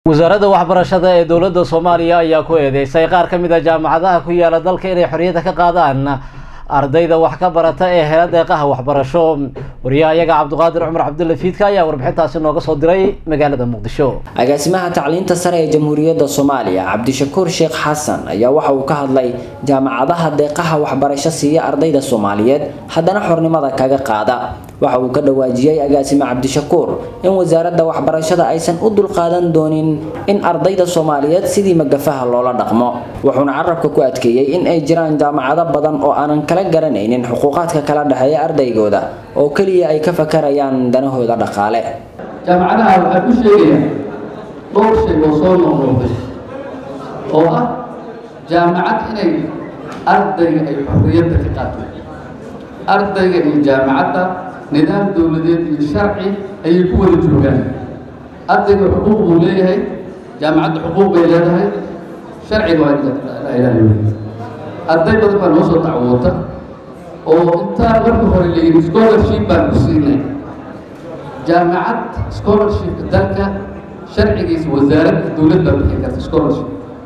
wasaaradda waxbarashada ee dowladda soomaaliya ayaa ku eedeysay qaar ka mid a jaamacadaha ku yaala dalka inay xorriyadda ka qaadaan ardayda wax ka barata ee hela deeqaha waxbarasho wariyaha iyaga cabdiqaadir cumar cabdulla fiidka ayaa warbixintaasi nooga soo diray magaalada muqdisho agaasimaha tacliinta sare ee jamhuuriyadda soomaaliya cabdishakuur sheekh xasan ayaa waxa uu ka hadlay jaamacadaha deeqaha waxbarasho siiya ardayda soomaaliyeed haddana xornimada kaga qaada waxa uu ka dhawaajiyey agaasime cabdishakuur in wasaaradda waxbarashada aysan u dulqaadan doonin in ardayda soomaaliyeed sidii magafaha loola dhaqmo wuxuuna carabka ku adkeeyey in ay jiraan jaamacado badan oo aanan kala garanaynin xuquuqaadka kala dhexeeya ardaygooda oo keliya ay ka fakarayaan danahooda dhaqaale jaamacadaha waxaa ku sheegayaa dhowr shay oo soo noqnoqday oo ah jaamacad inay ardayga ay xorriyadda ka qaato ardayga iyo jaamacadda nidaam dowladeed iyo sharci ayay ku wada joogaan ardayga xuquuq buu leeyahay jaamacadda xuquuq bay leedahay sharciga waa la ilaaliyo arday badan baa noo soo dacwoota oo intaa marka hore layidhi scholarship baan ku siinay jaamacad scholarshipka dalka sharcigiisa wasaaradda dowlad baa bixin karta scholarship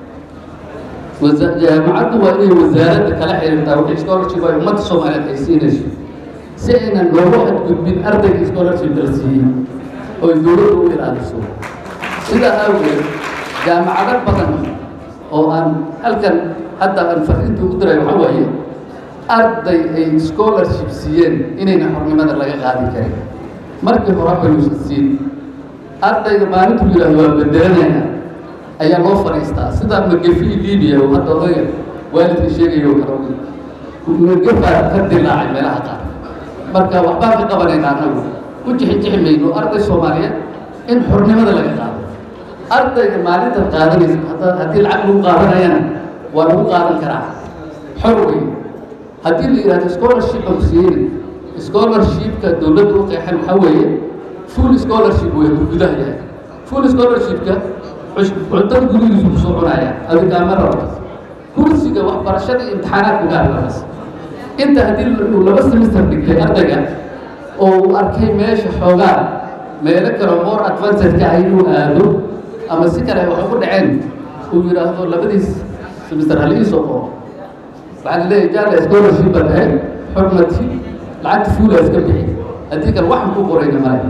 jaamacaddu waa inay wasaaradda kala xiriirtaa wixii scholarship ay ummadda soomaaliyeed ay siinayso si aynan loogu xadgudbin ardayga scholarship la siiyey oo ay dowladda u ilaaliso sidaa awgeed jaamacado badan oo aan halkan hadda aan fariinta ugu diray waxaa waaye arday ay scholarship siiyeen inayna xornimada laga qaadi karin markii hore bayuusan siin ardayga maalintuu yidhahdo waa bedelanayna ayaa loo fadhiistaa sida magafi libiya oo hadda odayga waalidka sheegayo kale magafaa ka dilaacay meelaha qaar marka waxbaan ka qabanaynaa anagu u jixijixi mayno arday soomaaliyeed in xornimada laga qaado ardayga maalinta qaadanaysa hadda haddii lacag lagu qaadanayana waa lagu qaadan karaa xor wey haddii la yidhahdo scholarship aan ku siiyeyna scholarshipka dowladda u qeexan waxaa weeye full scholarship wey gudaha yahay full scholarshipka cuntada gurigiisu kusoo cunaya adikaama rabta kursiga waxbarashada imtixaanaadku gaarlaas inta haddii uu laba semester dhigtay ardayga oo uu arkay meesha xoogaa meelo kale more advancedka ah inuu aado ama si kale wax ugu dhaceen uu yidhaahdo labadiis semester halii soo qoro waxaa la leeyahay jaala scholarship baa tahay xurmati lacagta fuula iska bixi haddii kale waxan ku qorayna male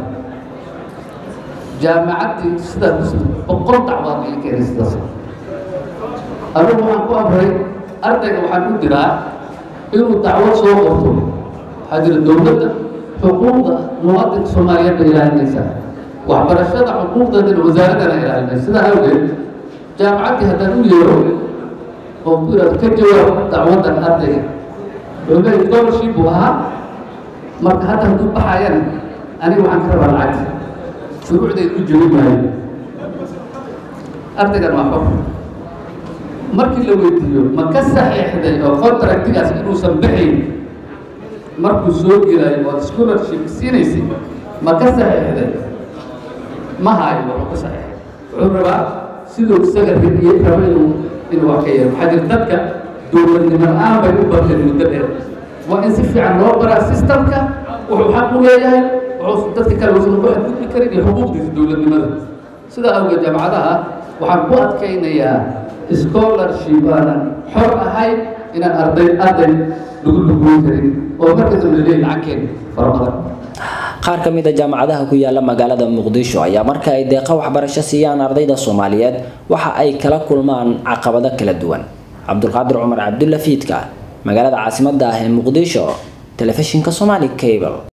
jaamacaddii sidaa kus boqol dacwaad ay keenay sidaas anugu waxaan ku amray ardayga waxaan u diraa inuu dacwad soo qorto waxaa jira dowladda xuquuqda muwaadinka soomaaliyeed bay ilaalinaysaa waxbarashada xuquuqdeedana wasaaraddana ilaalinaysa sidaa awgeed jaamacaddii haddaan u yeero oo ku yidhahdo ka jawaab dacwaddan ardayga wuxuu leeyahy scholarship buu ahaa marka hadda hadduu baxayana aniga waxaan ka rabaa lacagta shuruucdeed u jebin maayo ardaygan waa xor markii la weydiiyo ma ka saxiixday oo contractigaas inuusan baxayn markuu soo gelayo ood scholarship siinaysay ma ka saxiixday ma haayo wuxuu ka saxiixay wuxuu rabaa siduu isaga ribiye raba inuu inuu wax ka yeelo waxaa jira dadka dowladnimo la-aan bay u barteen muddo dheer waa in si fiican loo baraa systemka wuxuu xaq u leeyahay wuxuu dadka kale uusan ugu xadgudbi karin iyo xuquuqdiisa dowladnimada sidaa awgeed jaamacadaha waxaan ku adkaynayaa scholarship aanan xor ahayn inaan arday arday lagu lugoyn karin oo marka dambe leeyahay lacagkeen fara badan qaar ka mid a jaamacadaha ku yaala magaalada muqdisho ayaa marka ay deeqa waxbarasho siiyaan ardayda soomaaliyeed waxa ay kala kulmaan caqabado kala duwan cabdulqaadir cumar cabdulla fiidka magaalada caasimadda ah ee muqdisho telefishinka somali cable